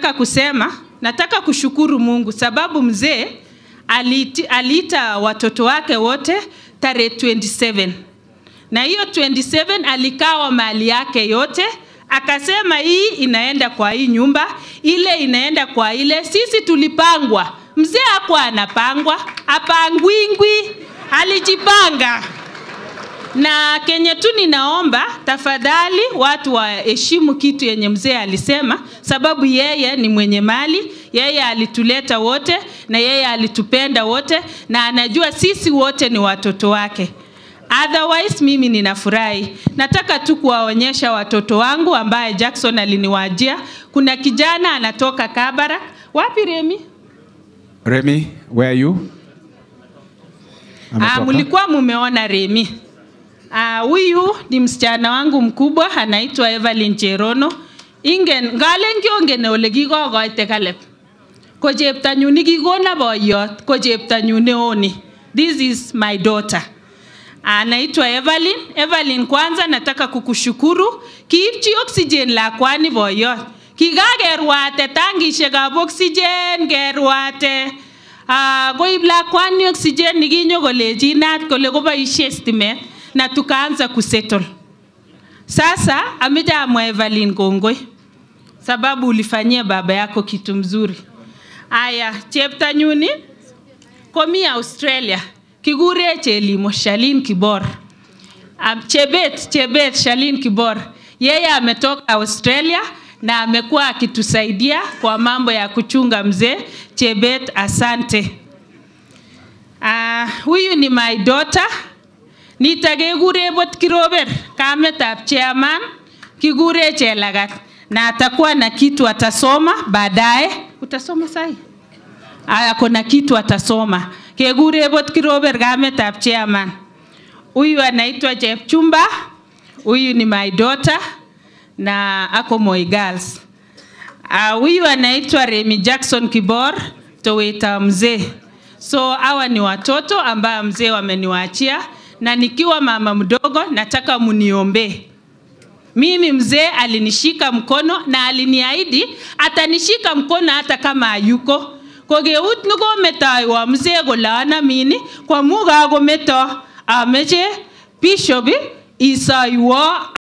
nataka kusema, nataka kushukuru Mungu sababu mzee aliiti- aliita watoto wake wote tarehe 27 na hiyo 27 alikawa mali yake yote akasema hii inaenda kwa hii nyumba, ile inaenda kwa ile. Sisi tulipangwa, mzee hakuwa anapangwa, apangwingwi, alijipanga na kenye tu ninaomba tafadhali watu waheshimu kitu yenye mzee alisema, sababu yeye ni mwenye mali, yeye alituleta wote na yeye alitupenda wote, na anajua sisi wote ni watoto wake. Otherwise mimi ninafurahi. Nataka tu kuwaonyesha watoto wangu ambaye Jackson aliniwajia. Kuna kijana anatoka Kabara. Wapi Remi? Remy, where are you? Ah, Ametoka? mlikuwa mumeona Remi. Ah, huyu ni msichana wangu mkubwa anaitwa Evelyn Cherono. Ingen ngalen kiongen ole kikokoite Caleb. Ko cheptanyun nikikona boyot ko cheptanyun neoni. This is my daughter. Anaitwa Evelyn. Evelyn, kwanza nataka kukushukuru kiipchi oxygen lakwani boyot. Kikakerwate tangishekab oxygen kerwate. Ah, koib lakwani oxygen nikinyo kolejinat kole koboishe stimet na tukaanza kusettle. Sasa ameja amwa Evelyn kongoi sababu ulifanyia baba yako kitu mzuri. Aya, cheptanyuni komi Australia kikure Chelimo Shalin Kibor. Um, Chebet, Chebet Shalin Kibor. Yeye ametoka Australia na amekuwa akitusaidia kwa mambo ya kuchunga mzee. Chebet, asante. Uh, huyu ni my daughter. Nitakekure bot kirober kametab chairman kikure Chelagat na atakuwa na kitu atasoma baadaye. Utasoma sahi? Aya, kuna kitu atasoma. Kekure bot kirober kametab chairman. Huyu anaitwa Chepchumba. Huyu ni my daughter na ako Moi Girls. Ah, huyu anaitwa Remy Jackson Kibor, toweta mzee. So hawa ni watoto ambao mzee wameniwaachia, na nikiwa mama mdogo nataka muniombee. Mimi mzee alinishika mkono na aliniahidi atanishika mkono hata kama hayuko. Kokeut nekometaiwo mzee kole anamin ko amu kakometo ameche bishop isoiwo